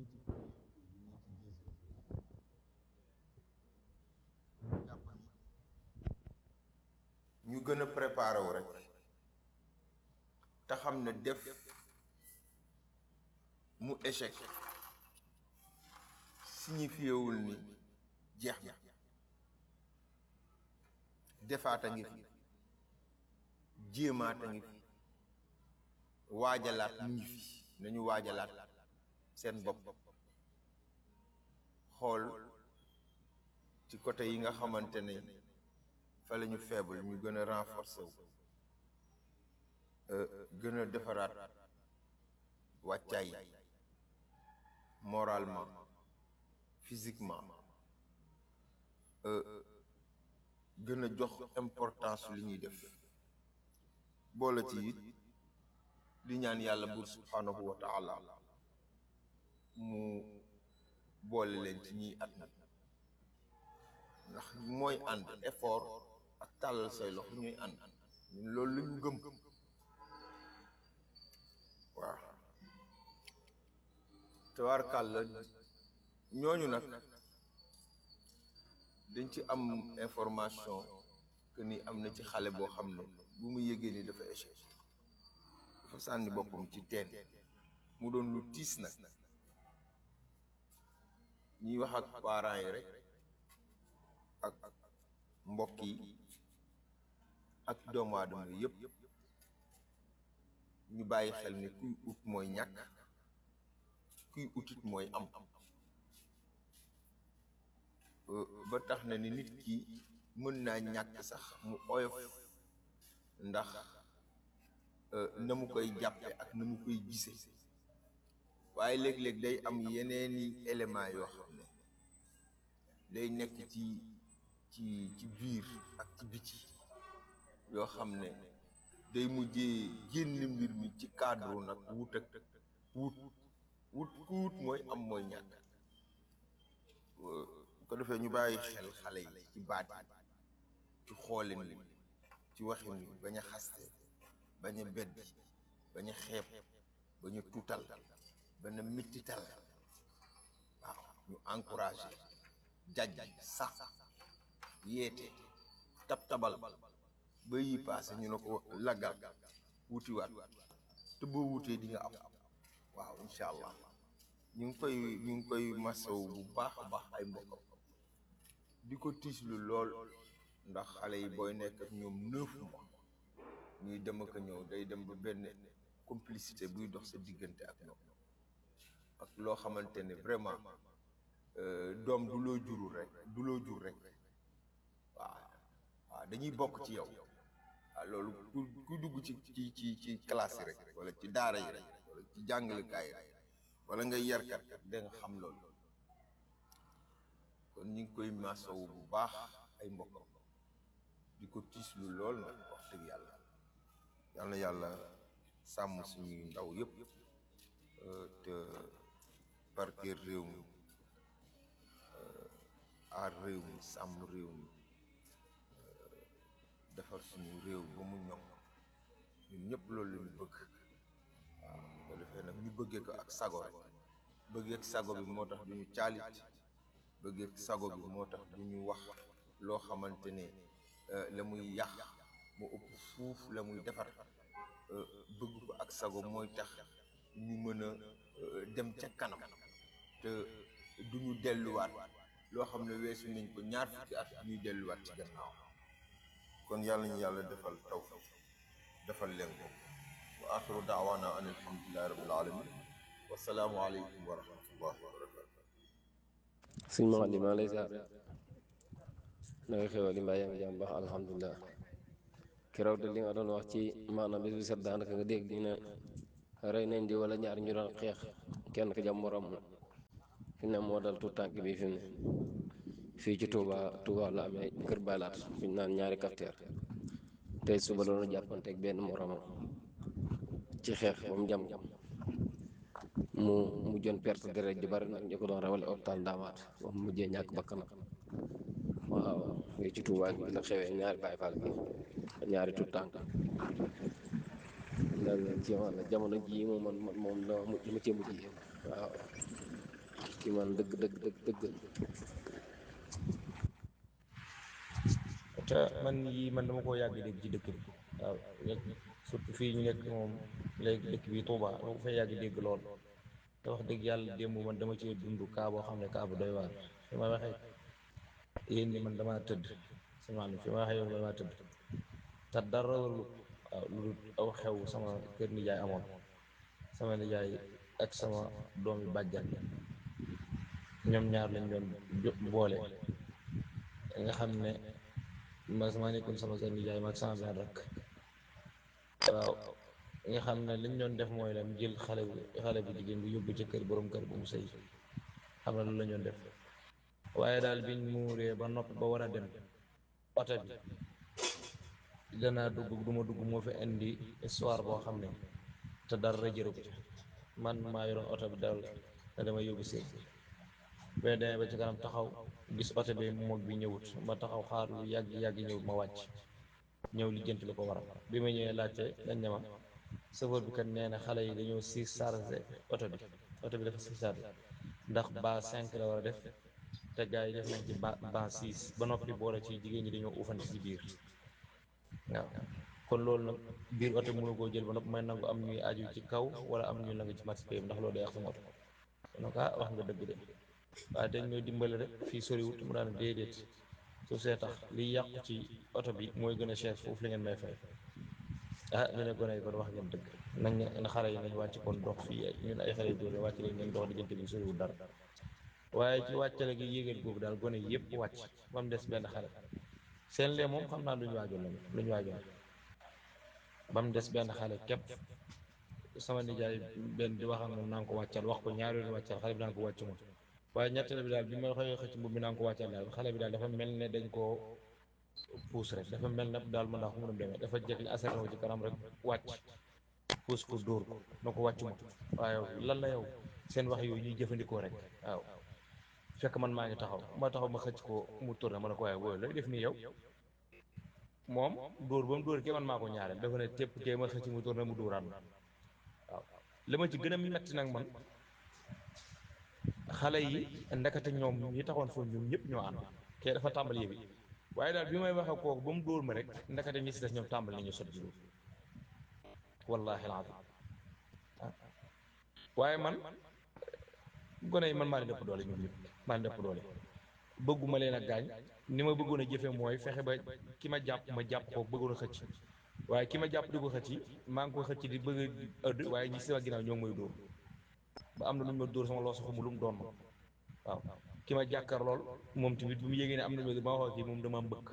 ñu gën a préparé wu rek te xam ne def mu échec signifiewul ni jeex na defaat a ngi fi jéemaat a ngi fi waajalaat mu ngi fi nañu waajalaat seen bopp xool ci côté yi nga xamante ne fa la ñu faible ñu gën a renforcer wu gën a defaraat wàccaay moralement physiquement gën a jox importance li ñuy def boole ci it di ñaan yàlla buur subhanahu wa taala mu boole leen ci ñiy at na ndax mooy ànd effort ak tàllal say loxo ñuy ànd ñun loolu la ñu gëm waaw tabaarkàlla ñooñu nag dañ ci am information que ni am na ci xale boo xam ne bu mu yëgee ni dafa échec dafa sànni boppam ci teen mu doon lu tiis nag ñuy wax ak parents yi rek ak mbokk yi ak doomu aadama yi yëpp ñu bàyyi xel ni kuy ut mooy ñàkk kuy utit mooy am ba tax na ni nit ki mën naa ñàkk sax mu oyof ndax na mu koy jàppe ak na mu koy gise waaye léeg-léeg day am yeneeni élément yoo xam ne day nekk ci ci ci biir ak ci biti yoo xam ne day mujjee génn mbir mi ci cadre nag wut ak wut wut ku wut mooy am mooy ñàkk bu ko defee ñu bàyyi xel xale yi ci baat yi ci xoolin wi ci waxin wi bañ a xaste bañ a beddi bañ a xeeb bañ a tuutal bañ a mittital waaw ñu encouragé jaj sax yeete tab tabal ba yi paase ñu ne ko laggal wutiwaat te boo wutee di nga am waaw incha allah ñu ngi koy ñu ngi koy masaw bu baax a baax ay mbokkam di ko tiislu lool ndax xale yi booy nekk ak ñoom neuf mois ñuy dem ak a ñëw day dem ba benn complicité buy dox sa diggante ak ñoom ak loo xamante ne vraiment doom du loo jurul rek du loo jur rek waaw waaw dañuy bokk ci yow waaw loolu ku ku dugg ci ci ci ci classe yi rek wala ci daara yi rek wala ci jàngalekaay yi rek wala ngay yarkat da nga xam loolu kon ñu ngi koy masaw bu baax ay mbokkam di ko tiislu lool nag wax dëgg yàlla yal na yàlla sàmm suñuy ndaw yëpp te barkeer réew mi aar réew mi sàmm réew mi defar suñu réew ba mu ñoŋ ñun ñëpp loolu la ñu bëgg waaw ko defee nag ñu bëggee ko ak sago rek bëggee ak sago bi moo tax du ñu caalit bëggee ak sago bi moo tax du ñu wax loo xamante ne la muy yàq mu ëpp fuuf la muy defar bëgg ko ak sago mooy tax ñu mën a dem ca kanam te du ñu delluwaat loo xam ne weesu nañ ko ñaar fukki at ñuy delluwaat ci gannaaw kon yàlla ñu yàlla defal taw defal leen ko wa axiru daawaana an alhamdulilahi rabbil alamin wasalaamu aleykum wa rahmatullahi wa barakatu suñ ma di maa lay ziar na nga xewal li mbaa yaa ngi jàmm baax alhamdulilah keroog de li nga doon wax ci maanaam bis bi set daanaka nga dégg ñu ne rey nañ di wala ñaar ñu doon xeex kenn ka jàmm morom fi ne moo dal tout tànk bi fi mu ne fii ci Touba Touba la amee kër baylaat fi ñu naan ñaari kafteer tey suba doon jàppanteeg benn moromam ci xeex ba mu jam mu mujjoon perte deret ji bari nag ñu ko doon rawale hôpital Ndamaat ba mu mujjee ñàkk bakkanam waaw fii ci Touba gi la xewee ñaari Baay Faal bi ñaari tout tànk daal ci wàlla jamono jii moom man man moom la ma cee mujj waaw ki man dëgg dëgg dëgg dëgg te man yii man dama koo yàgg dégg ci dëkk bi waaw surtout fii ñu nekk moom léegi dëkk bi Touba dama ko fay yàgg dégg lool te wax dëgg yàlla démb man dama ci dund kaa boo xam ne kaa bu doy waar fi ma waxee yéen ni man damaa tëdd sama fi ma waxee yow damaa tëdd te dara warul waaw lu dul aw xew sama kër nijaay amoon sama nijaay ak sama doomi bàjjan ñoom ñaar lañ doon jo- boole nga xam ne ma sama nekkoon sama kër nijaay ma ak sama benn rakk waaw nga xam ne liñ doon def mooy lam jël xale bu xale bu jigéen bi yóbbu ci kër borom kër bu mu sëy xam ne loolu la ñu doon def waaye daal biñ muuree ba noppi ba war a dem oto bi danaa dugg du ma dugg moo fi indi histoire boo xam ne te dara jëru ko ci man maa yoroon oto bi dal ne dama yóbbu séet bi mais demee ba ci kanam taxaw gis oto bi moog bi ñëwut ma taxaw xaar lu yàgg yàgg ñëwut ma wàcc ñëw lijjanti lu ko waral bi ma ñëwee laajte dañ ne ma chauffeur bi kat nee na xale yi dañoo si chargé oto bi oto bi dafa si chargé ndax ba cinq la war a def te gars yi def nañ ci ba ba six ba noppi boole ci jigéen ñi dañoo uufante ci biir waaw kon loolu nag biir oto bi mënu koo jël ba noppi may nangu am ñuy aju ci kaw wala am ñuy nangu ci max pay ndax loolu day yàq sama oto donc ah wax nga dëgg de waaye dañ ñooy dimbale rek fii soriwut mu daan déedéet su see tax liy yàqu ci oto bi mooy gën a cher foofu li ngeen may fay ah ñu ne gone yi kon wax ngeen dëgg nañ ne xale yi nañ wàcc kon dox fii ay ñun ay xale yu dóor wàcc leen ngeen dox diggante bi soriwul dara waaye ci wàccale gi yéegal googu daal gone yëpp wàcc ba mu des benn xale seen lee moom xam naa lu ñu waajoon lañu lu ñu waajoon ba mu des benn xale képp sama nijaay benn di wax ak moom naa ko wàccal wax ko ñaari yoon wàccal xale bi naa ko wàccu ma waaye ñetteel bi daal bi ma xëy xëcc mbubb mi naa ko wàccal daal xale bi daal dafa mel ne dañ koo puus rek dafa mel ne daal mën naa ko mën a demee dafa jekk li asar ci kanam rek wàcc puus ko dóor ko na ko wàccu ma waaye lan la yow seen wax yooyu ñuy jëfandikoo rek waaw fekk man maa ngi taxaw ma taxaw ma xëcc ko mu tourné ma ne ko waaye booy looy def nii yow moom dóor ba mu dóor kee man maa ko ñaareel dafa ne tépp kee ma xëcc mu tourné mu dóoraan waaw li ma ci gën a metti nag man xale yi ndekete ñoom ñi taxoon foofu ñoom ñëpp ñoo ànd kee dafa tàmbali yëbi waaye daal bi may wax ak kooku ba mu dóor ma rek ndekete ñi si des ñoom tàmbali nañu sot dóor wallahi alazim waaye man gone yi man maa leen dëpp doole ñoom ñëpp maa leen dëpp doole bëgguma leen a gaañ ni ma bëggoon a jëfe mooy fexe ba ki ma jàpp ma jàpp ko bëggoon a xëcc waaye ki ma jàpp di ko xëcc maa ngi ko xëcc di bëgg a ëdd waaye ñi si sama ginnaaw ñoo ngi may dóor ba am na lu ñu ma dóor sama loo soxamu lu mu doon ma waaw ki ma jàkkar lool moom tamit bu mu yégee ne am na ma wax kii moom dama mbëkk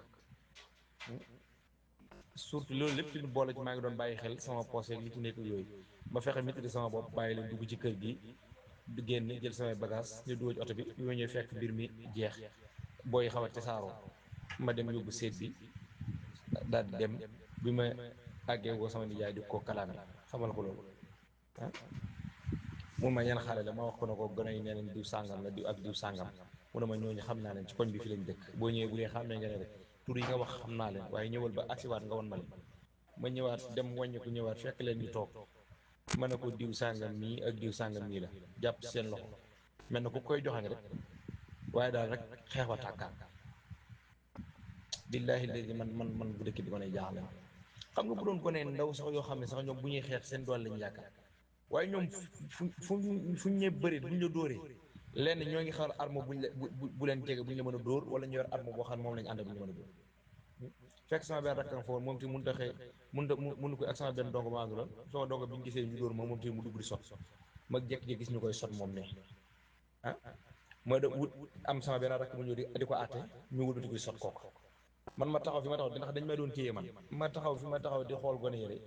surtout loolu lépp tamit boole ci maa ngi doon bàyyi xel sama poche li ci nekk yooyu ma fexe maîtriser sama bopp bàyyi leen dugg ci kër gi di génn jël samay bagage ñu dugg ci oto bi bi ma ñëw fekk mbir mi jeex booy xaw a tasaaroo ma dem yóbbu seet bi daal di dem bi ma àggee woo sama nijaay di ko kalaame xamal ko loolu ah mun ma ñan xale la ma wax ko ne ko gën a yi nee nañ diw sàngam la diw ak diw sàngam mu ne ma ñooñu xam naa leen ci koñ bi fi lañ dëkk boo ñëwee bu dee xam ne nga ne rek tur yi nga wax xam naa leen waaye ñëwal ba agsiwaat nga won ma leen ma ñëwaat dem wàññi ko ñëwaat fekk leen ñu toog ma ne ko diw sàngam mii ak diw sàngam mii la jàpp seen loxo mel na ku koy joxañ rek waaye daal rek xeex wa tàkkaan billaahi léegi man man man bu dëkk bi ma ne jaaxle xam nga bu doon ko ne ndaw sax yoo xam ne sax ñoom bu ñuy xeex seen doole lañu yaakaar waaye ñoom fu fu fu ñu ñee bëri buñ la dóoree lenn ñoo ngi xaar arme buñ la bu bu leen jege buñ la mën a dóor wala ñu yor arme boo xam ne moom lañu ànd buñ la mën a dóor fekk sama benn rakkam foofu moom ti mun ta xëy mun ta mun ko ak sama benn dongo maa ngi loon sama dongo bi ñu gisee ñu dóor moom moom ti mu dugg di sot ma jékki-jékki gis ñu koy sot moom ne ah mooy da wut am sama benn rakk mu ñëw di di ko àtte ñu wut di koy sot kooku man ma taxaw fi ma taxaw ndax dañ may doon téye man ma taxaw fi ma taxaw di xool gone yére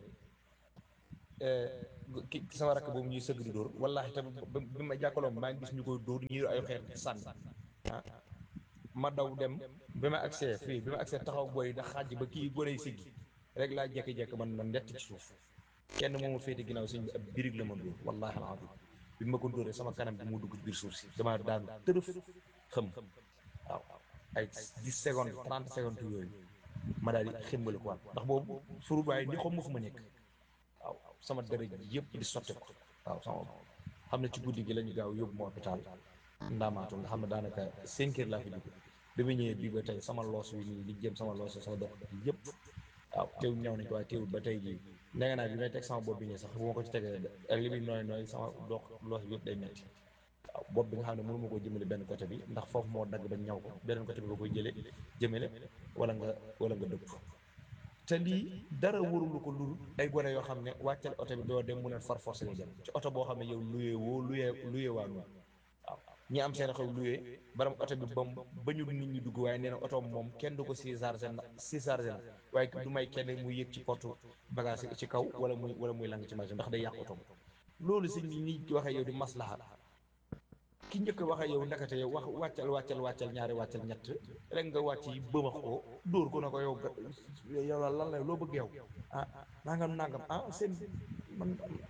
ki sama rakk boobu ñuy sëgg di dóor wallaahi tamit bi ma jàkkaloom maa ngi gis ñu koy dóor ñu yor ay xeer sànni ah ma daw dem bi ma accès fii bi ma accès taxaw booy da xaaj ba kii gone yi siggi rek laa jekki-jekki man na ndett ci suuf kenn moomu féete ginnaaw sëñ bi ab birig la ma dóor wallaahi alazim bi ma ko dóoree sama kanam bi mu dugg biir suuf si dama daan tërëf xëm waaw ay dix secondes trente secondes yooyu ma daal di ximbali ko waat ndax boobu furu baay ni xam ma fu ma nekk waaw sama deret yëpp di sotti ko waaw sama xam ne ci guddi gi la ñu gaaw yóbbu ma hôpital ndaamaatu nga xam ne daanaka cinq heures laa fi jóge bi ma ñëwee bii ba tey sama loos wi nii li jëm sama loos sama dox bi yëpp waaw teewul ñëw nañ ko waaye teewul ba tey jii ndege naa bi may teg sama bopp bi nii sax bu ma ko ci tegee ak li muy nooy nooy sama dox loos bi yëpp day metti waaw bopp bi nga xam ne mënu ma koo jëmale benn côté bi ndax foofu moo dagg ba ñaw ko beneen côté bi nga koy jëlee jëmale wala nga wala nga dëpp te lii dara warulu ko lul ay gone yoo xam ne wàccal oto bi doo dem mu leen far forcé nga jëm ci oto boo xam ne yow luyee woo luyee luyee waa noonu waaw ñi am seen xew luyee baram oto bi bam ba ñu nit ñi dugg waaye nee na oto moom kenn du ko si chargé na si chargé na waaye du may kenn muy yëg ci porte bagage ci kaw wala muy wala muy lang ci machine ndax day yàq oto loolu si ñi ñi waxee yow di maslaha ki njëkk waxee yow ndakate yow wax wàccal wàccal wàccal ñaari wàccal ñett rek nga wàcc yi bëmax ko dóor ko na ko yow yow la lan la loo bëgg yow ah nangam nangam ah seen man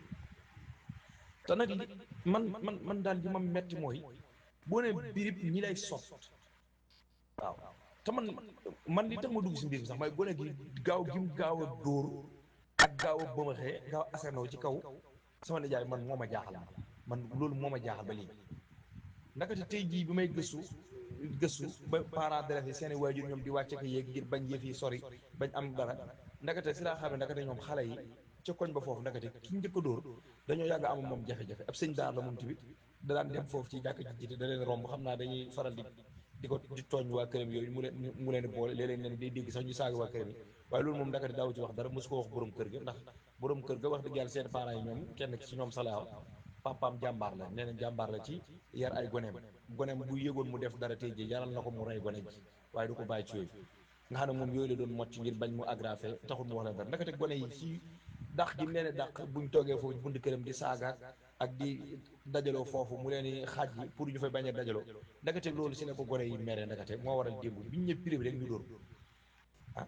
te nag li man man man daal li ma metti mooy boo ne birib ñi lay sot waaw te man man li tax ma dugg si mbir mi sax mooy gone gi gaaw gim gaaw a dóor ak gaaw a bëmaxee gaaw a asanoo ci kaw sama nijaay man moo ma jaaxal man loolu moo ma jaaxal ba léegi ndakate tey jii bi may gëstu gëstu ba parents d'élèves yi seen i waajur ñoom di wàcce ko yéeg ngir bañ yëf yi sori bañ am dara ndakate si laa xam ne ndakate ñoom xale yi ca koñ ba foofu ndakate ki njëkk a dóor dañoo yàgg am moom jafe-jafe ab sëñ daar la moom tamit da daan dem foofu ci jàkk ji jiite da leen romb xam naa dañuy faral di di ko di tooñ waa këram yooyu mu leen mu leen boole léeg-léeg leen day dégg sax ñu saaga waa këram yi waaye loolu moom ndakate daaw ci wax dara mosu ko wax borom kër ga ndax borom kër ga wax dëgg yàlla seen parents yi ñoom kenn ci ñoom salaaw papaam jàmbaar la nee na jàmbaar la ci yar ay goneem goneem bu yëgoon mu def dara tey ji yaral na ko mu rey gone ji waaye du ko bàyyi ci yooyu nga xam ne moom yooyu la doon mocc ngir bañ mu aggravé taxul mu wax la dara ndakate gone yi ci dàq gi mu leen di dàq buñ toogee foofu bunt këram di saaga ak di dajaloo foofu mu leen di xaaj yi pour ñu fay bañ a dajaloo ndakate loolu si ne ko gone yi mere ndakate moo waral démb biñ ñëpp privé rek ñu dóor ah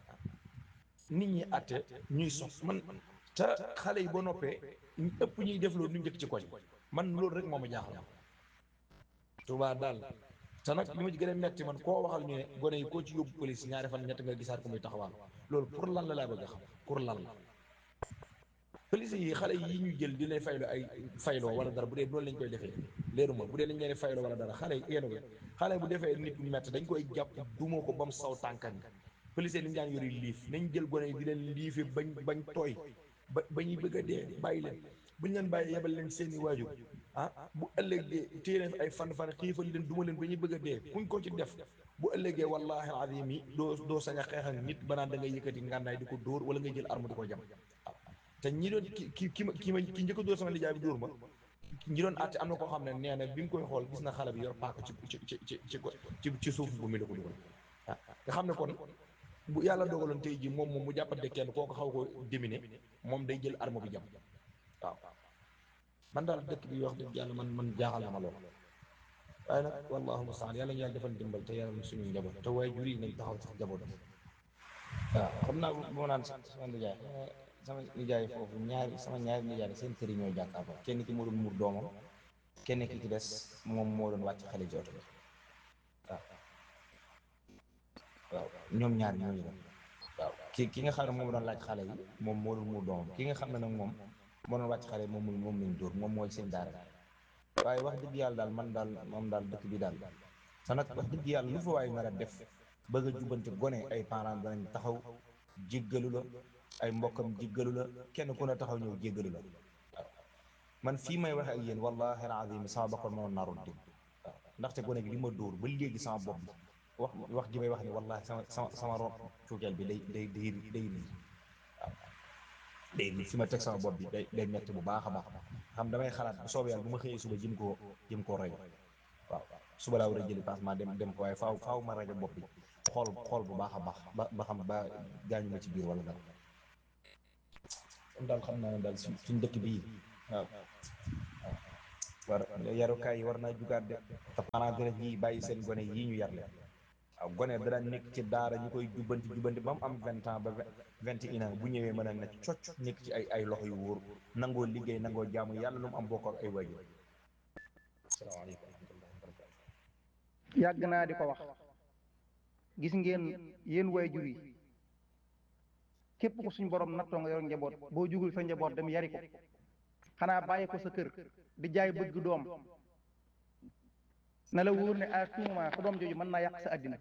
nit ñi atte ñuy sos man te xale yi ba noppee ñu ëpp ñuy def loolu ñu njëkk ci koñ man loolu rek moo ma jaaxal Tuubaa daal te nag li ma ci gën a metti man koo waxal ñu ne gone yi koo ci yóbbu police ñaari fan ñett nga gisaat ko muy taxawal loolu pour lan la laa bëgg a xam pour lan la police yi xale yi ñu jël di leen fayloo ay fayloo wala dara bu dee noonu lañ koy defee leeru ma bu dee lañ leen fayloo wala dara xale yi yéen xale bu defee nit bu metti dañ koy jàpp duma ko ba mu saw tànkan police ni ñu daan yori liif nañ jël gone yi di leen liife bañ bañ tooy ba ba ñuy bëgg a dee bàyyi leen buñ leen bàyyi yebal leen seeni waajur ah bu ëllëgee téye leen ay fan fan xiifal leen duma leen ba ñuy bëgg a dee kuñ ko ci def bu ëllëgee wallahi azim yi doo doo sañ a xeex ak nit ba naan da ngay yëkkati ngànnaay di ko dóor wala ngay jël arme di ko jam waaw te ñi doon ki ki ki ma ki ma ki njëkk a dóor sama lijaay bi dóor ma ñi doon àtte am na koo xam ne nee na bi mu koy xool gis na xale bi yor paaka ci ci ci ci ci ci ci suuf bu mi la ko dugal ah nga xam ne kon bu yàlla dogaloon tey ji moom moom mu jàppante kenn koo ko xaw ko déminé moom day jël arme bi jam waaw man daal dëkk bi wax dëgg yàlla man man jaaxal na ma lool waaye nag wallahu mustaan yàlla ñu yàlla defal dimbal te yàlla suñu njaboot te waaye jur yi nañ taxaw sax njaboot waaw xam naa bu ma naan sama nijaay sama nijaay foofu ñaari sama ñaari nijaay seen kër yi ñoo jàkkaarloo kenn ki moo doon muur doomam kenn ki ci des moom moo doon wàcc xale ci oto bi waaw waaw ñoom ñaar ñooñu la waaw ki ki nga xam ne moom doon laaj xale yi moom moo doon muur doomam ki nga xam ne nag moom moo doon wàcc xale yi moom moom lañ dóor moom mooy seen daara waaye wax dëgg yàlla daal man daal moom daal dëkk bi daal te nag wax dëgg yàlla lu fa waay nar a def bëgg a jubante gone ay parents danañ taxaw jéggalu la ay mbokkam jéggalu la kenn ku ne taxaw ñëw jéggalu la waaw man fii may waxe ak yéen wallahi alazim sama bakkoon moo narul di waaw ndaxte gone gi li ma dóor ba léegi sama bopp bi wax wax ji may wax ni wallahi sama sama sama ron cuukeel bi day day day day lii waaw day lii fi ma teg sama bopp bi day day metti bu baax a baax xam damay xalaat bu soobee yàlla bu ma xëyee suba jëm koo jëm koo rajo waaw suba laa war a jëli passement dem dem ko waaye faaw faaw ma rajo bopp bi xool xool bu baax a baax ba ba xam ba gaañu ma ci biir wala dara kon daal xam naa ne daal suñ suñ dëkk bii waaw waaw war yarukaay yi war naa jugaat de te parents d'élèves yi bàyyi seen gone yii ñu yar leen waaw gone dana nekk ci daara ñu koy jubbanti jubbanti ba mu am vingt ans ba vingt et un ans bu ñëwee mën a ne cocc nekk ci ay ay loxo yu wóor nangoo liggéey nangoo jaamu yàlla lu mu am bokk ak ay waajur asalaamaaleykum wa rahmatullahi wa barakatu yàgg naa di ko wax gis ngeen yéen waajur yi képp ko suñ borom nattoo nga yor njaboot boo jugul sa njaboot dem yari ko xanaa bàyyi ko sa kër di jaay bëgg doom na la wóor ne à tout moment sa doom jooju mën naa yàq sa àddina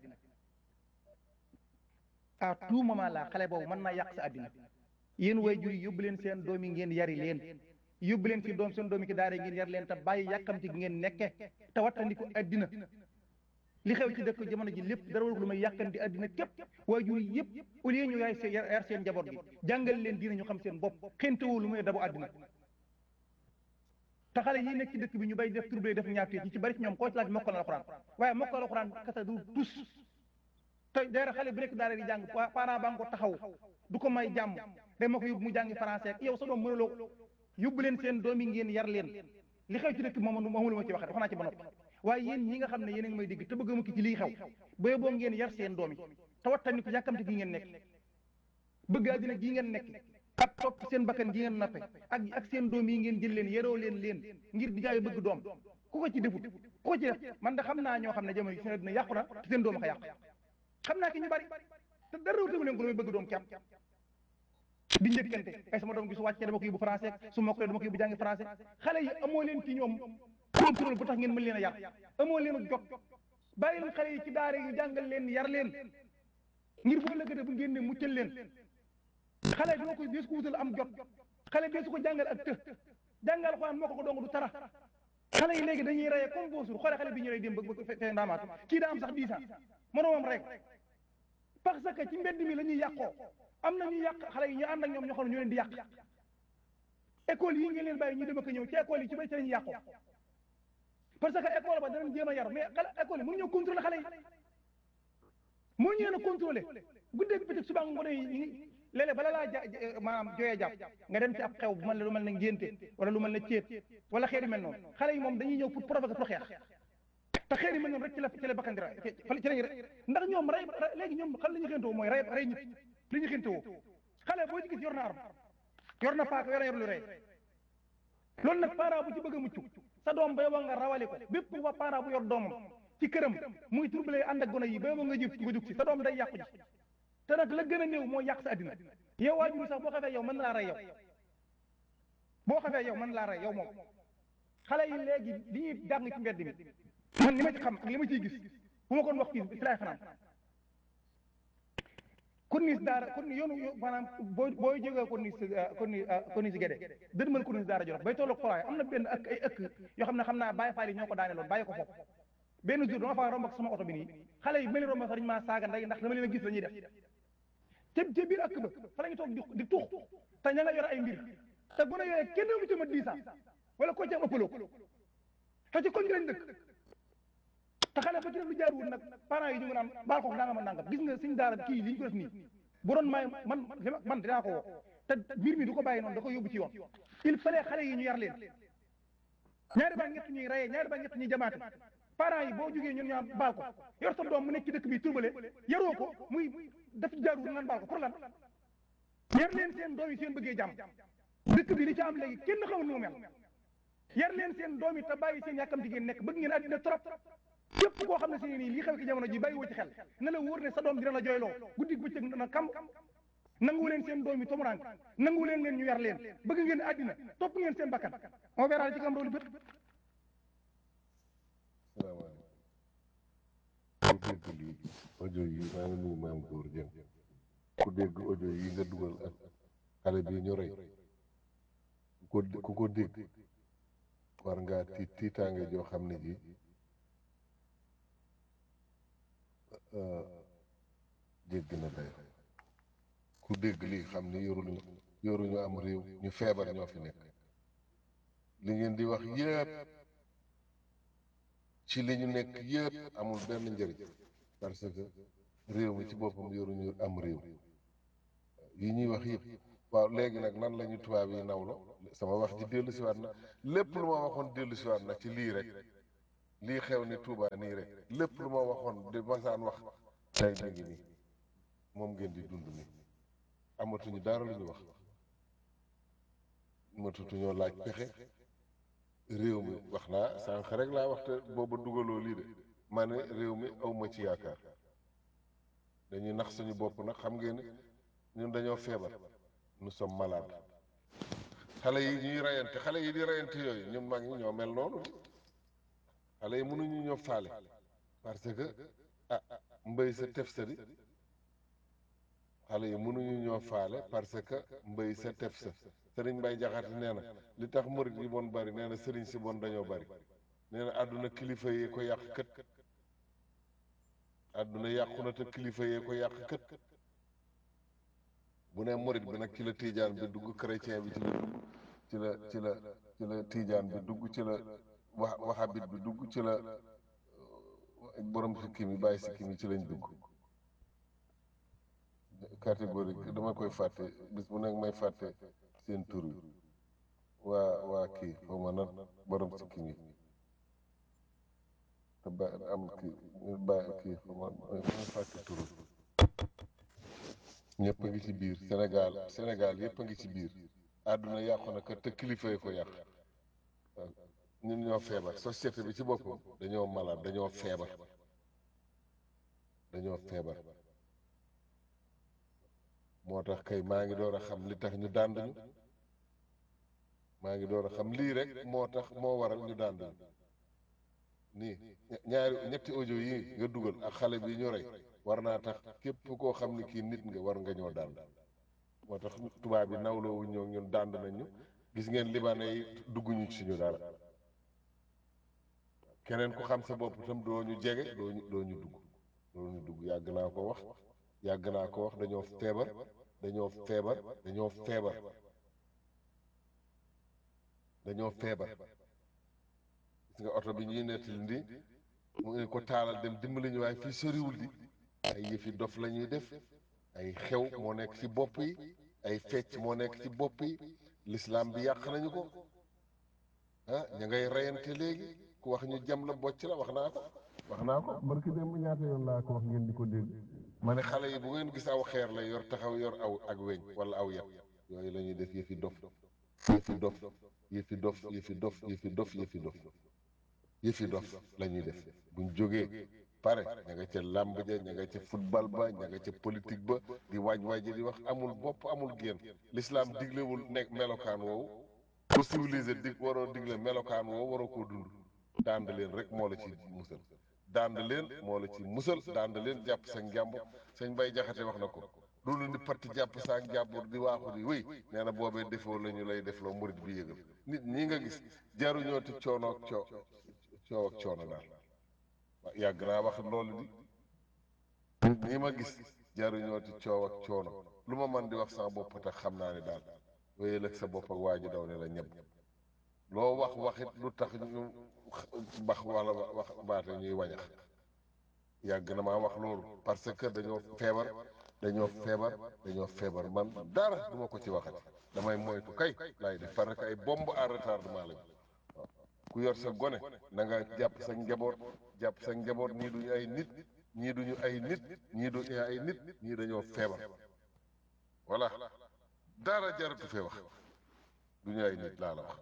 à tout moment la xale boobu mën naa yàq sa àddina yéen way jur yi yóbbu leen seen doom yi ngeen yari leen yóbbu leen ci doom seen doom yi ci daara ngeen yar leen te bàyyi yàkkamti gi ngeen nekke te wattandiku àddina li xew ci dëkk jamono ji lépp dara warul lu may yàkkanti àddina képp way jur yi yëpp au lieu ñu yaay seen yar seen njaboot gi jàngal leen diina ñu xam seen bopp xentewoo lu muy dabu àddina te xale yi nekk ci dëkk bi ñu bay def trouble def ñaawtee ci ci bari ci ñoom koo ci laaj mokkal alxuraan waaye mokkal alxuraan kasa du tus te daara xale bu nekk daara di jàng parent ba nga ko taxaw du ko may jàmm day ma ko yóbbu mu jàngi français ak yow sa doom mënuloo yóbbu leen seen doom yi ngeen yar leen li xew ci dëkk bi moom moom lu ma ci waxee wax naa ci ba noppi waaye yéen ñi nga xam ne yéen a ngi may dégg te bëgg a mukki ci lii xew booy boo ngeen yar seen doom yi te wattani ko yàkkamte gi ngeen nekk bëgg àddina gi ngeen nekk ak topp seen bakkan gi ngeen nappe ak ak seen doom yi ngeen jël leen yaroo leen leen ngir di jaay bëgg doom ku ko ci defut ku ko ci def man da xam naa ñoo xam ne jamono seen àddina yàqu na te seen doom a ko yàq xam naa ki ñu bari te dara wutagu leen ko lu muy bëgg doom kepp di njëkkante ay sama doom gi su wàccee dama ko yóbbu français su mokkalee dama ko yóbbu jàngi français xale yi amoo leen ci ñoom contrôle bu tax ngeen mën leen a yar amoo leen a jot bàyyi leen xale yi ci daara yu jàngal leen yar leen ngir boo lëkkate bu ngeen ne muccal leen xale doo ko dees ko wutal am jot xale dees ko jàngal ak të jàngal xoolaan moo ko ko dong du tara xale yi léegi dañuy reye comme boo suur xoole xale bi ñu rey dem bëgg fe ndaamaatu kii daa am sax dix ans moroomam rek parce que ci mbedd mi la ñuy yàqoo am na ñuy yàq xale yi ñu ànd ak ñoom ñoo xam ne ñoo leen di yàq école yi ngeen leen bàyyi ñu dem ak ñëw ci école yi ci bay ci la ñuy yàqoo parce que école ba danañ jéem a yar mais xale école yi mënu ñoo contrôler xale yi mënu ñu leen a contrôler guddeeg bëccëg suba ngoon yi léeg-léeg bala laa ja maanaam jooyee jàpp nga dem ci ab xew bu mel ne lu mel ne ngénte wala lu mel ne céet wala xeet yu mel noonu xale yi moom dañuy ñëw pour provoquer pour xeex te xeet yu mel noonu rek ci la ci la bakkan di ra ci lañu ndax ñoom rey léegi ñoom xam la ñu xéntewoo mooy rey rey nit li ñu xéntewoo xale boo ci gis yor na arme yor na paaka yor na yor lu rey loolu nag parent bu ci bëgg a mucc sa doom bay wa nga rawale ko bépp wa parent bu yor doomam ci këram muy trouble ànd ak gone yi bay wa nga jëf nga jug si sa doom day yàqu ji te nag la gën a néew mooy yàq sa àddina yow waajur sax boo xafee yow mën na laa rey yow boo xafee yow mën na laa rey yow moom xale yi léegi li ñuy jàng ci mbedd mi man li ma ci xam ak li ma ciy gis bu ma kon wax kii fi laay fanaan korniis daara korniis yoonu maanaam boo booy jógee korniis korniis korniis gede dënmal korniis daara jolof bay tolloog folaay am na benn ak ay ëkk yoo xam ne xam naa bàyyi faal yi ñoo ko daane loon bàyyi ko foofu benn jour dama faa romb ak sama oto bi nii xale yi mel ni romb sax dañu maa saaga nday ndax dama leen a gis la ñuy def ca ca biir ëkk ba fa la ñu toog di di tux te ña nga yor ay mbir te bu ne yooyee kenn du ci ma dix ans wala ko ci am ëppaloo te ci koñ gi lañ dëkk te xale ba ci def lu jaaruwul nag parents yi ñu ngi naan baal ko nangam ak nangam gis nga suñ daara kii li ñu ko def nii bu doon may man man dinaa ko woo te mbir mi du ko bàyyi noonu da ko yóbbu ci yoon il fallait xale yi ñu yar leen ñaari ba ñett ñuy reyee ñaari ba ñett ñuy jamaate parents yi boo jógee ñun ñaa baal ko yor sa doom mu nekk ci dëkk bi turbale yaroo ko muy daf jaaruwul naan baal ko pour lan yar leen seen doom yi seen bëggee jàmm dëkk bi li ci am léegi kenn xamul nu mu mel yar leen seen doom yi te bàyyi seen yàkkamti ngeen nekk bëgg ngeen àddina trop képp koo xam ne si nii lii xew ci jamono ji bàyyi woo ci xel na la wóor ne sa doom dina la jooyloo guddi bëccëg na kam nangu leen seen doom yi tomuraan nangu leen leen ñu yar leen bëgg ngeen àddina topp ngeen seen bakkan moo weeraale ci kam roolu bët salaamaaleykum ku dégg lii audio yi maa ngi nuyu maam góor jëm ku dégg audio yi nga dugal ak xale bi ñu rey ku ko ku ko dégg war ngaa tiit tiitaange joo xam ne ji jégg na day ku dégg lii xam ne yoruñu yoruñu am réew ñu feebar ñoo fi nekk li ngeen di wax yépp ci li ñu nekk yépp amul benn njëriñ parce que réew mi ci boppam yoruñu am réew yi ñuy wax yëpp waaw léegi nag nan la ñu tubaab yi nawlo sama wax ji dellu siwaat na lépp lu ma waxoon dellu siwaat na ci lii rek lii xew ni Touba nii rek lépp lu ma waxoon di masaan wax tey mi ngi nii moom ngeen di dund nii amatuñu dara lu ñu wax amatuñoo laaj pexe réew mi wax naa sànq rek laa wax te booba dugaloo lii de ma ne réew mi awma ci yaakaar dañuy nax suñu bopp nag xam ngeen ne ñun dañoo feebar nous sommes malades xale yi ñuy reyante xale yi di reyante yooyu ñun mag ñi ñoo mel noonu xale yi mënuñu ñoo faale parce que ah mbay sa tef sa di xale yi mënuñu ñoo faale parce que mbay sa tef sa sëriñ Mbay Jaxate nee na li tax murit yi bon bari nee na sëriñ si bon dañoo bari nee na àdduna kilifa yee ko yàq kët àdduna yàqu na te kilifa yee ko yàq kët bu ne murit bi nag ci la tiijaan bi dugg chrétien bi ci la dugg ci la ci la ci la tiijaan bi dugg ci la wa waxabit bi dugg ci la borom sikkim yi bàyyi sikkim yi ci lañ dugg catégorie dama koy fàtte bis bu nekk may fàtte seen tur yi waa waa kii xaw ma nan borom sikkim yi te ba am kii ba kii xaw ma may fàtte tur yi ñëpp a ngi ci biir Sénégal Sénégal yëpp a ngi ci biir àdduna yàqu na kat te kilifa yi ko yàq waaw ñun ñoo feebar société bi ci boppam dañoo malade dañoo feebar dañoo feebar moo tax kay maa ngi door a xam li tax ñu dànd ñu maa ngi door a xam lii rek moo tax moo waral ñu dànd ñu nii ñaari ñetti audio yi nga dugal ak xale bi ñu rey war naa tax képp koo xam ne kii nit nga war nga ñoo dànd moo tax tubaab yi nawloo wuñ ñoo ñun dànd nañ ñu gis ngeen libanais yi dugguñu ci suñu dara keneen ku xam sa bopp itam doo ñu jege doo ñu doo ñu dugg doo ñu dugg yàgg naa ko wax yàgg naa ko wax dañoo feebar dañoo feebar dañoo feebar dañoo feebar gis nga oto bi ñuy nettali ndi mu ngi ko taalal dem dimbali ñu waaye fii soriwul di ay yëfi dof la ñuy def ay xew moo nekk ci bopp yi ay fecc moo nekk ci bopp yi lislaam bi yàq nañu ko ah ña ngay reyante léegi ku wax ñu jam la bocc la wax naa ko wax naa ko barki dem ñaata yoon laa ko wax ngeen di ko dégg ma ne xale yi bu ngeen gis aw xeer la yor taxaw yor aw ak weñ wala aw yat yooyu la ñuy def yëfi dof yëfi dof yëfi dof yëfi dof yëfi dof yëfi dof yëfi dof la ñuy def buñ jógee pare ña nga ca làmb ja ña nga ca football ba ña nga ca politique ba di waaj waaj di wax amul bopp amul génn l'islam diglewul nekk melokaan woowu ku civilisé dig waroo digle melokaan woowu waroo koo dund dànd leen rek moo la ci musal dànd leen moo la ci musal dànd leen jàpp sa njàmbur sëñ bay jaxate wax na ko loolu ni parti jàpp sa njàmbur di waaxu di wéy nee na boobee defoo la ñu lay def loo murit bi yëgal nit ñi nga gis jaruñoo ti coono ak coo coow ak coono daal waaw yàgg naa wax loolu di nit ñi ma gis jaruñoo ti coow ak coono lu ma man di wax sama bopp tax xam naa ne daal wéyal ak sa bopp ak waa ji daw ne la ñëpp loo wax waxit lu tax ñu bax wala wax baate ñuy wañax yàgg na maa wax loolu parce que dañoo feebar dañoo feebar dañoo feebar man dara duma ko ci waxati damay moytu kay laay def parce que ay bombe à retardement lañu waaw ku yor sa gone na nga jàpp sa njaboot jàpp sa njaboot ñii duñu ay nit ñii duñu ay nit ñii duñu ay nit ñii dañoo feebar voilà dara jaratu fee wax duñu ay nit laa la wax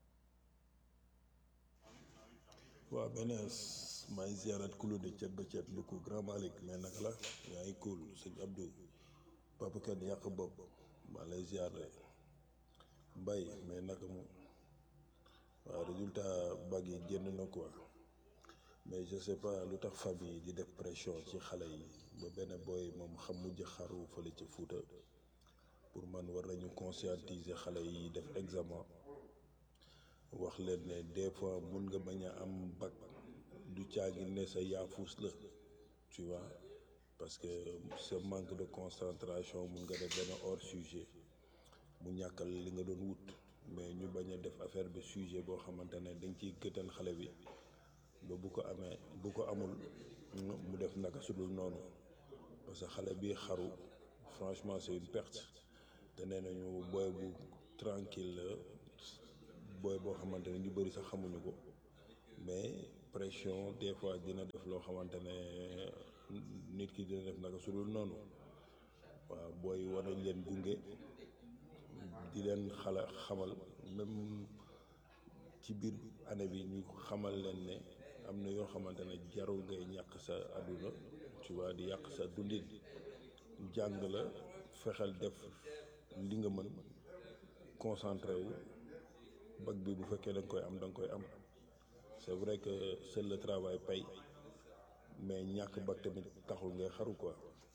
waaw benn maa ngi ziarat kulu de cet ba cet lu ko grand Malick mais naka la yaa ngi cool sëñ Abdou papa kenn yàq bopp maa lay ziar mbay mais naka moom waaw résultat bag yi génn na quoi mais je sais pas lu tax famille di def pression ci xale yi ba benn booy moom xam mujj xaru fële ci Fuuta pour man war nañu conscientiser xale yi def examen wax leen ne des fois mun nga bañ a am bac du caagi ne sa yaafuus la tu vois parce que ce manque de concentration mun nga def benn hors sujet mu ñàkkal li nga doon wut mais ñu bañ a def affaire bi sujet boo xamante ne dañ ciy gëtan xale bi ba bu ko amee bu ko amul mu def naka sudul noonu parce que xale bi xaru franchement c'est une perte te nee nañu booy bu tranquille la booy boo xamante ne ñu bëri sax xamuñu ko mais pression des fois dina def loo xamante ne nit ki dina def naka su dul noonu waaw booy war nañ leen gunge di leen xala xamal même ci biir année bi ñu xamal leen ne am na yoo xamante ne jarul ngay ñàkk sa àdduna tu vois di yàq sa dundin jàng la fexeel def li nga mën concentré wu bag bi bu fekkee da nga koy am da nga koy am c'est vrai que seul le travail paye mais ñàkk ba tamit taxul ngay xaru quoi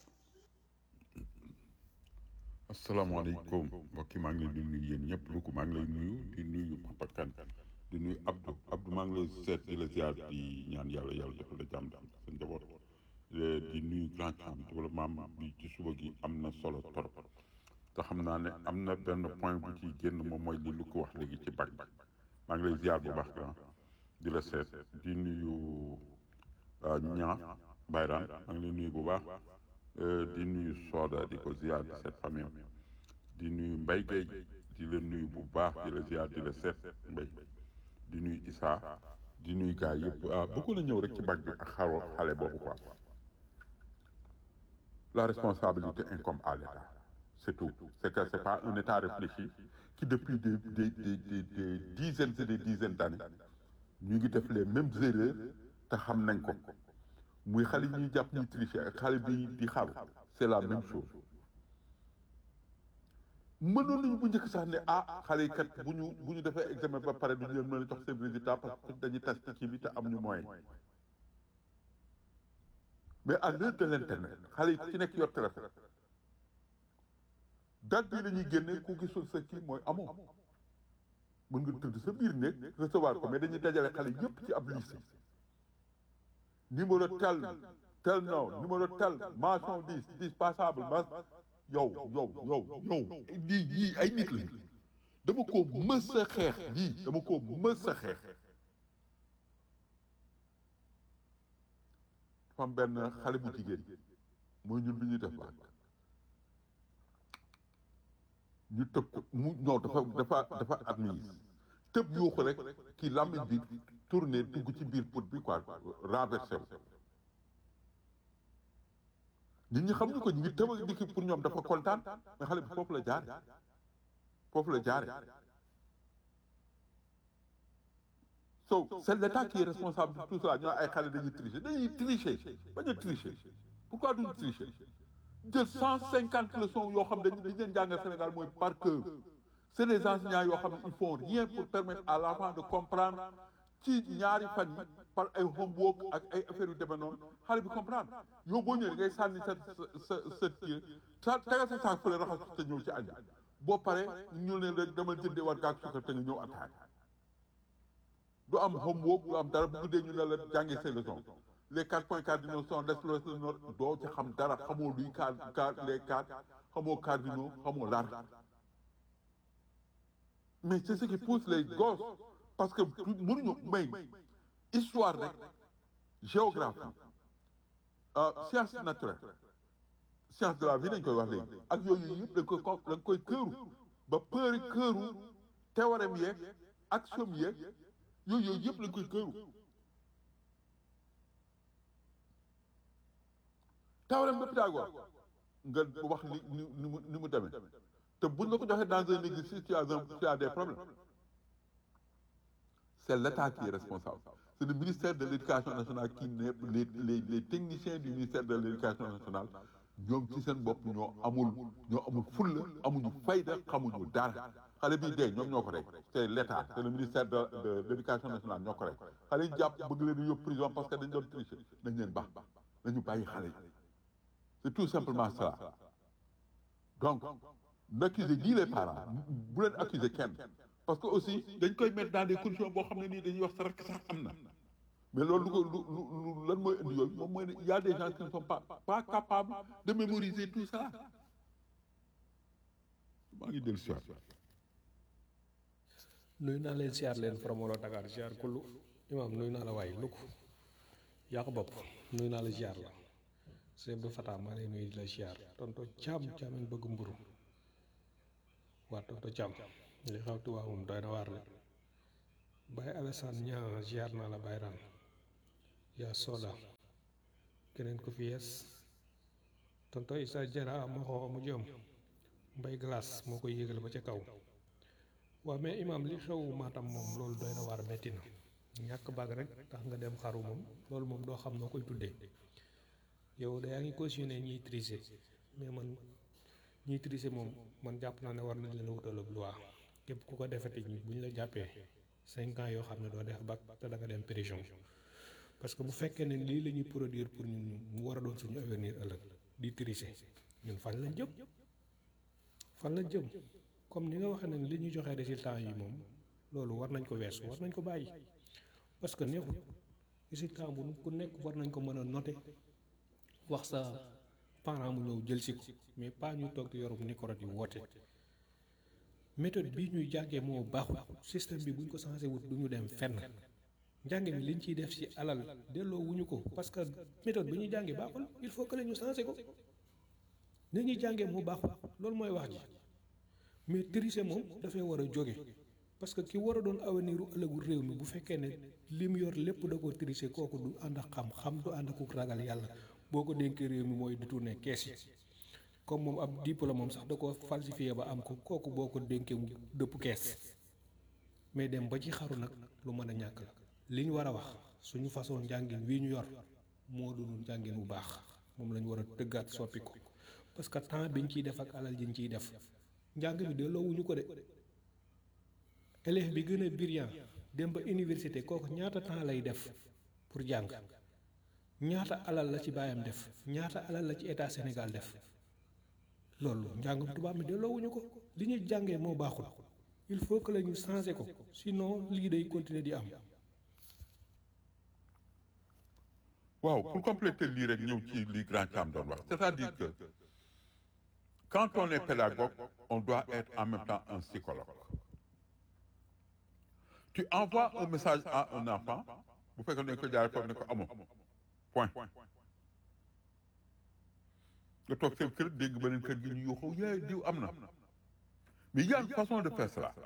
asalaamaaleykum mbokki maa ngi leen di nuyu yéen ñëpp lu ko maa ngi lay nuyu di nuyu Papa Kane di nuyu Abdou Abdou maa ngi lay seet di la ziar di ñaan yàlla yàlla defal la jàmm daal sa njaboot di nuyu grand camp bi développement bi ci suba gi am na solo torop te xam naa ne am na benn point bu ci génn moom mooy li lu ko wax léegi ci bac maa ngi lay ziar bu baax grand di la seet di nuyu ñaa Bayraan maa ngi lay nuyu bu baax di nuyu Soda di ko ziar di seet famille di nuyu Mbaye Gueye di la nuyu bu baax di la ziar di la seet Mbaye di nuyu Issa di nuyu gars yëpp ah bëggoon na ñëw rek ci bac bi ak xaro xale boobu quoi la responsabilité incombe à l'État c'est tout c'est que c'est pas un État réfléchi qui depuis des des des des des dizaines et des dizaines d'années ñu ngi def les mêmes erreurs te xam nañ ko muy xale yi ñuy jàpp ñuy tricher ak xale bi di xaru c'est la même chose mënoon nañu bu njëkk sax ne ah xale yi kat bu ñu bu ñu defee examen ba pare duñu leen mën a jox seen résultat parce que dañuy tas ci bi te am ñu moyen mais à l'heure de l'internet xale yi ci nekk yor téléphone date bi la ñuy génne ku gisul sa kii mooy amoo mën nga tëdd sa biir néeg recevoir ko mais dañuy dajale xale yépp ci ab liste numéro tel tel non numéro tel mention dix dix passable ma yow yow yow yow lii yii ay nit lañu dama ko mës a xeex lii dama ko mës a xeex dafa am benn xale bu jigéen mooy ñun bi ñuy def baat ñu tëb ko mu non dafa dafa dafa admise tëb yuuxu rek kii làmmiñ bi tourné dugg ci biir pot bi quoi renversé wu nit ñi xam ñu ko ñu ngi tëb ak dikki pour ñoom dafa kontaan mais xale bi foofu la jaare foofu la jaare so c'est l'État qui est responsable de tout ça ñoo ay xale dañuy tricher dañuy tricher bañ a tricher pourquoi duñu tricher jël cent cinquante leçons yoo xam dañu dañu leen jàngal Sénégal mooy par cœur c'est des enseignants yoo xam ne ils font rien pour permettre à l'enfant de comprendre ci ñaari fan yi par ay homework ak ay affaires yu demee noonu xale bi comprendre yow boo ñëwee ngay sànni sa sa sa kii sa tegal sa saak fële raxas te ñëw ci añ boo pare ñu ne rek dama jëndee war gaag sukkar te nga ñëw attaque du am homework du am dara bu guddee ñu ne la jàngee ses leçons les quatre points cardinaux sont l'exploration nord doo ci xam dara xamoo luy car car les quatre xamoo cardinaux xamoo l'arc mais c'est ce qui pousse les gosses parce que mënuñu may histoire rek géographie science naturelle science de la vie dañ koy wax léegi ak yooyu yëpp dañ koy ko dañ koy këru ba përi këru théorème yeeg axiome yeeg yooyu yooyu yëpp lañ koy këru théorème de Pythagore nga wax ni ni ni mu ni mu demee te buñ la ko joxee dans un exercice tu as un tu as des problèmes c'est l'État qui est responsable c'est le ministère de l'éducation nationale qui ne les les les techniciens du ministère de l'éducation nationale ñoom ci seen bopp ñoo amul ñoo amul fulla amuñu fayda xamuñu dara xale bii dee ñoom ñoo ko rek c'est l'État c'est le ministère de de l'éducation nationale ñoo ko rek xale yi jàpp bëgg leen yóbbu prison parce que dañ doon tricher nañ leen baax nañu bàyyi xale yi c'est tout simplement ça donc n'accusez ni les parents bu leen accuser kenn parce que aussi dañ koy mettre dans des conditions boo xam ne nii dañuy wax sa rek sax am na mais loolu lu ko lu lu lan mooy indi yooyu moom mooy ne y a des gens qui ne sont pas pas capables de mémoriser tout ça maa ngi dellu si waat nuyu naa leen siyaar leen Fromolo Dakar siyaar kullu imaam nuyu naa la waay lukk yaa ko bopp nuyu naa la siyaar la sëñ Abdou Fatah maa lay nuyu di la siyaar tonto caam caamen bëgg mburu waa tonto caam li xew Tuubaa moom doy na waar de Baye Alassane ñaa siyaar naa la Baye Ran yaa Soda keneen ko fi yees tonto Issa Jara ma xoo mu jëm mbay glace moo koy yéegal ba ca kaw waaw mais imam li xew Matam moom loolu doy na waar metti na ñàkk bag rek tax nga dem xaru moom loolu moom doo xam noo koy tuddee yow da yaa ngi cautionné ñiy tricher mais man ñiy tricher moom man jàpp naa ne war nañ leen wutal ab loi képp ku ko defete ñi bu ñu la jàppee cinq ans yoo xam ne doo def bac te da nga dem prison parce que bu fekkee ne lii la ñuy produire pour ñun mu war a doon suñu avenir ëllëg di tricher ñun fan lañ jëm fan lañ jëm comme ni nga waxee ne li ñuy joxe résultat yi moom loolu war nañ ko weesu war nañ ko bàyyi parce que neexul résultat bu ku nekk war nañ ko mën a noter wax sa parent mu ñëw jël si ko mais pas ñu toog di yorum micro di woote méthode bii ñuy jàngee moo baaxul système bi buñ ko changé wut du ñu dem fenn njàng mi liñ ciy def ci alal delloo wuñu ko parce que méthode bi ñuy jàngee baaxul il faut que la ñu changé ko ni ñuy jàngee moo baaxul loolu mooy wax ji mais tricher moom dafay war a jóge parce que ki war a doon avenir u ëllëgu réew mi bu fekkee ne li mu yor lépp da ko tricher kooku du ànd ak xam-xam du ànd ak ragal yàlla boo ko dénkee réew mi mooy détourner kees yi comme moom ab diplôme moom sax da ko falsifié ba am ko kooku boo ko dénkee mu dëpp kees mais dem ba ci xaru nag lu mën a ñàkk la li ñu war a wax suñu façon njàngin wii ñu yor moo dul njàngin bu baax moom la ñu war a tëggaat soppi ko parce que temps biñ ciy def ak alal jiñ ciy def njàng mi delloo wuñu ko de élève bi gën a brillant dem ba université kooku ñaata temps lay def pour jàng ñaata alal la ci baayam def ñaata alal la ci état Sénégal def loolu njàngum tubaab mi delloo wuñu ko li ñuy jàngee moo baaxul il faut que la ñu changer ko sinon lii day continuer di am. waaw pour compléter lii rek ñëw ci li grand Thiam doon wax c'est-à-dire que quand on est pédagogue on doit être en même temps un psychologue tu envoies un message à un enfant bu fekkee ne ko jaaree foofu ne ko amoo point nga toog seen kër dégg beneen kër gi ñu yuuxu yee diw am na mais il y a une façon de faire cela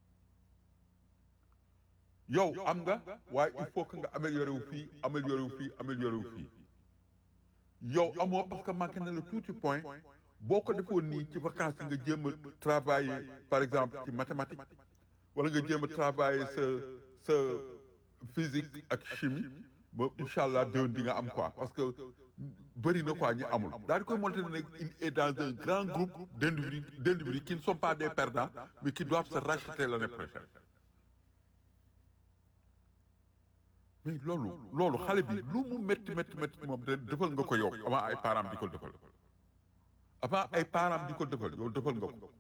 yow am nga waaye il faut que nga amélioré wu fii amélioré wu fii amélioré wu fii yow amoo parce que manqué na le tuuti point boo ko defoon nii ci vacances nga jéem a travailler par exemple ci mathématique wala nga jéem a travailler sa sa physique ak chimie ba incha allah déwén di nga am quoi parce que bëri na quoi ñi amul daal di koy monter ne il est dans un grand groupe d'individus d'individus qui ne sont pas des perdants mais qui doivent se racheter l'année prochaine mais loolu loolu xale bi lu mu métti métti métti moom de defal nga ko yow avant ay parents di ko defal avant ay parents di ko defal yow defal nga ko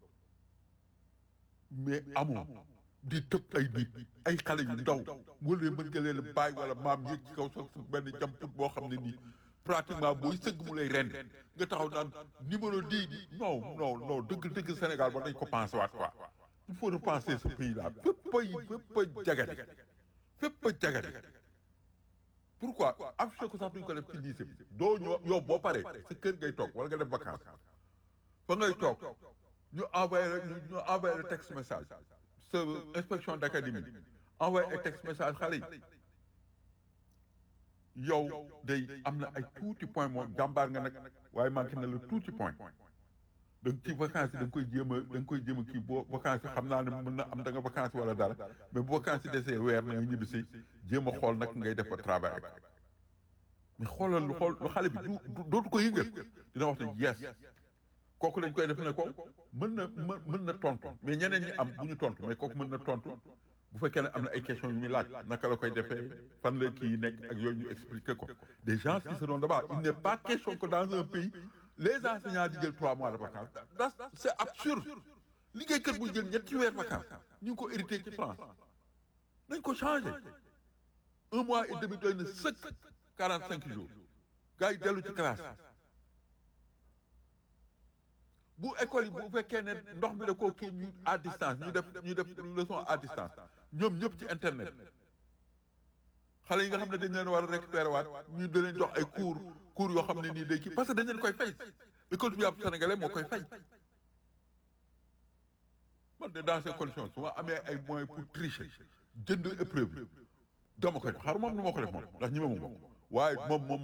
mais amoo di tëb ay nit ay xale yu ndaw wala mën nga leen bàyyi wala maam yéeg ci kaw sax benn jamput boo xam ne nii pratiquement booy sëgg mu lay rend nga taxaw naan numéro dix di non non non dëgg dëgg Sénégal ba dañ ko pensé waat quoi il faut repenser ce pays là fépp ay fépp a jagadi fépp a jagadi pourquoi affiché ko sax duñ ko def ci lycée bi doo ñëw yow boo paree sa kër ngay toog wala nga def vacance fa ngay toog ñu envoyé ñu envoyé le texte message sa inspection d'académie envoyé ay texte message xale yi yow day am na ay tuuti point moom jàmbaar nga nag waaye manqué na la tuuti point da ci vacances yi da nga koy jéem a da nga koy jéem a kii boo vacances yi xam naa ne mën na am da nga vacances wala dara mais bu vacances yi desee weer na nga ñibbi si jéem a xool nag ngay def ba travail ak mais xoolal lu xool lu xale bi du dootu ko yëngal dina wax ne yes kooku lañ koy def ne ko mën na mën mën na tontu mais ñeneen ñi am bu ñu tontu mais kooku mën na tontu bu fekkee ne am na ay questions yu muy laaj naka la koy defee fan la kii nekk ak yooyu ñu expliquer ko des gens qui seront là-bas il n'est pas question que dans un pays les enseignants di jël trois mois de vacances das c'est absurde liggéeykat buy jël ñetti weer vacances ñu ngi ko hérité ci France nañ ko changé un mois et demi doy na sëkk quarante cinq jours gars yi dellu ci classe bu école yi bu fekkee ne ndox mi da koo kii ñu à distance ñu def ñu def leçon à distance ñoom ñëpp ci internet xale yi nga xam ne dañ leen war a récupérer waat ñu da leen jox ay cours cours yoo xam ne nii day kii parce que dañ leen koy fay école bi ab sénégalais moo koy fay man de dans ces conditions su ma amee ay moyens pour tricher jënd épreuve dama koy def xar moom nu ma ko def moom ndax ñi ma mu waaye moom moom